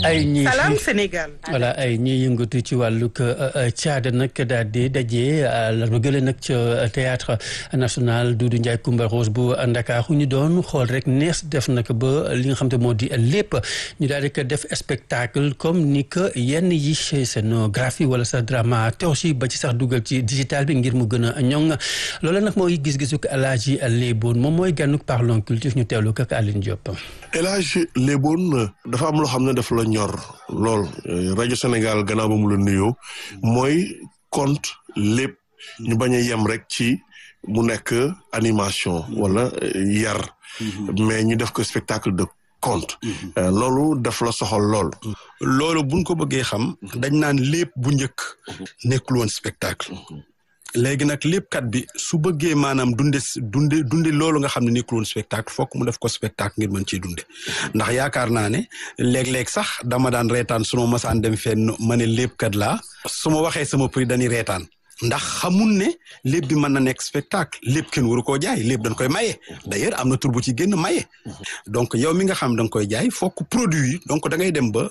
ay ñi Salam Sénégal. voilà ay ñi yëngatu ci wàllug caada nag daal di daje la gële nag ca théâtre national Doudou Ndiaye Coumba Rose bu Ndakaaru ñu doon xool rek nees def nag ba li nga xam te moo di lépp ñu daal di ko def spectacle comme ni que yenn yi scénographie wala sa dramaturgie ba ci sax dugal ci digital bi ngir mu gën a ñoŋ loolu nag mooy gis-gisu Alaaji Léeboon moom mooy gànnuk parlons culture ñu teewlu ko ak Aline Diop. El Hadj Léeboon dafa am loo xam ne dafa la ñor lool rajo Sénégal gannaaw ba mu la nuyoo mooy conte lépp ñu bañ a yem rek ci mu nekk animation wala yar mais ñu def ko spectacle de conte loolu daf la soxal lool loolu buñ ko bëggee xam dañ naan lépp bu njëkk nekkul woon spectacle léegi nag léppkat bi su bëggee maanaam dunde dunde dunde loolu nga xam ne nekkul woon spectacle fokk mu def ko spectacle ngir mën ciy dunde ndax yaakaar naa ne léeg-léeg sax dama daan reetaan su ma masaan dem fenn ma ne léppkat laa su ma waxee sama prix dañuy reetaan ndax xamul ne lépp bi mën na nekk spectacle lépp kenn waru koo jaay lépp dañ koy maye d'ailleurs am na tur bu ci génn maye donc yow mi nga xam da nga koy jaay fokk produit yi donc da ngay dem ba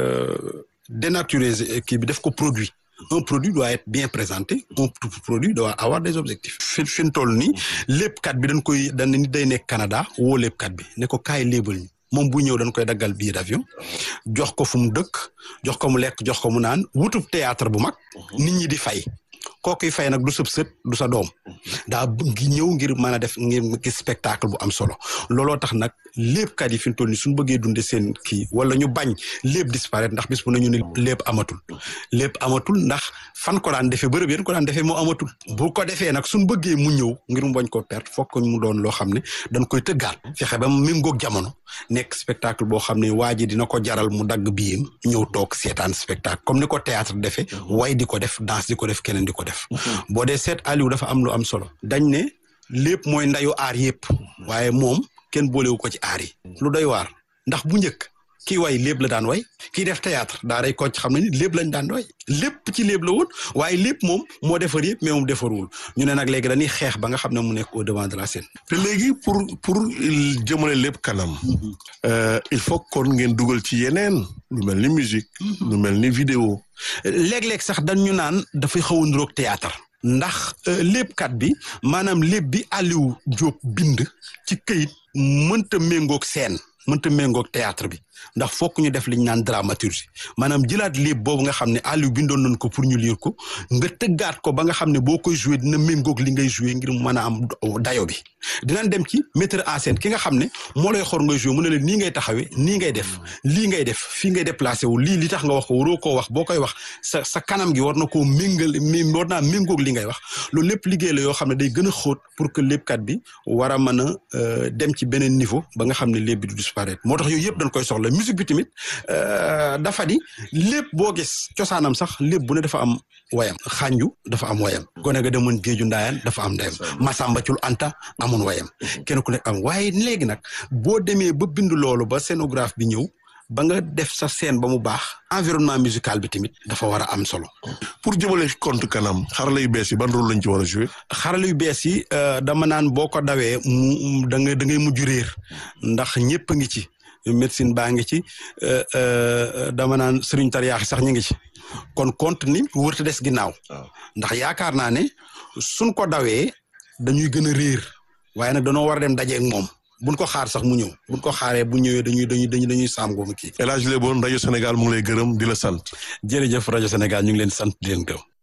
dénaturer kii bi def ko produit un produit doit être bien présenté un produit doit avoir des objectifs fi fi mu toll nii léppkat bi dañ koy dañ nit day nekk Canada woo léppkat bi ne ko kaay léebal ñi moom bu ñëw dañ koy daggal billet d'avion jox ko fu mu dëkk jox ko mu lekk jox ko mu naan wutub théâtre bu mag nit ñi di fay kookuy fay nag du sëb sët du sa doom daa ngi ñëw ngir mën a def ngir gis spectacle bu am solo looloo tax nag léppkat yi fi mu toll nii suñu bëggee dunde seen kii wala ñu bañ lépp disparaître ndax bis bu nañu ne lépp amatul lépp amatul ndax fan ko daan defee bërëb yéen ko daan defee moo amatul bu ko defee nag suñu bëggee mu ñëw ngir mu bañ ko perte fokk mu doon loo xam ne dañ koy tëggaat fexe ba mu méngoog jamono nekk spectacle boo xam ne waa ji dina ko jaral mu dagg biyam ñëw toog seetaan spectacle comme ni ko théâtre defee way di ko def danse di ko def keneen di ko def boo dee seet Aliou dafa am lu am solo dañ ne lépp mooy ndayu aar yëpp waaye moom kenn boolewu ko ci aar yi lu doy waar ndax bu njëkk kii way lépp la daan way kii def théâtre daa day ko xam ne ni lépp lañ daan way lépp ci lépp la woon waaye lépp moom moo defar yëpp mais moom defarul ñu ne nag léegi dañuy xeex ba nga xam ne mu nekk au devant de la scène te léegi pour pour jëmale lépp kanam il faut kon ngeen dugal ci yeneen lu mel ni musique lu mel ni vidéo léeg-léeg sax dañ ñu naan dafay xaw a niroog théâtre ndax léppkat bi maanaam lépp bi Aliou Diop bind ci këyit mënta méngoog scène mënta méngoog théâtre bi ndax fokk ñu def li ñu naan dramaturgie maanaam jëlaat lépp boobu nga xam ne Aliou bindoon nañ ko pour ñu lire ko nga tëggaat ko ba nga xam ne boo koy joué dina méngoog li ngay joué ngir mën a am dayo bi dinañ dem ci metteur en scène ki nga xam ne moo lay xor ngay joué mu ne leen nii ngay taxawee nii ngay def lii ngay def fii ngay déplacé wu lii li tax nga wax ko waroo koo wax boo koy wax sa sa kanam gi war na koo méngal war naa méngoog li ngay wax loolu lépp liggéey la yoo xam ne day gën a xóot pour que léppkat bi war a mën a dem ci beneen niveau ba nga xam ne lépp bi du disparaître moo tax yooyu yëpp dañ koy soxla musique bi tamit dafa di lépp boo gis cosaanam sax lépp bu ne dafa am wayam xànju dafa am wayam gone ga demoon géeju ndaayaan dafa am ndeyam Masamba Cul Anta amoon wayam kenn ku nekk am waaye léegi nag boo demee ba bind loolu ba scénographe bi ñëw ba nga def sa scène ba mu baax environnement musical bi tamit dafa war a am solo. pour jëmale compte kanam xarala yu bees yi ban rôle lañ ci war a jouer. xarala yu bees yi dama naan boo ko dawee mu da ngay da ngay mujj réer ndax ñëpp a ngi ci. médecine baa ngi ci dama naan sëriñ tariyaax sax ñu ngi ci kon compte ni wërta des ginnaaw ndax yaakaar naa ne suñ ko dawee dañuy gën a réer waaye nag dañoo war a dem dajeeg moom buñ ko xaar sax mu ñëw buñ ko xaaree bu ñëwee dañuy dañuy dañuy dañuy saam goomu kii El Hadj Léeboon rajo Sénégal mu ngi lay gërëm di la sant jërëjëf rajo Sénégal ñu ngi leen sant di leen gërëm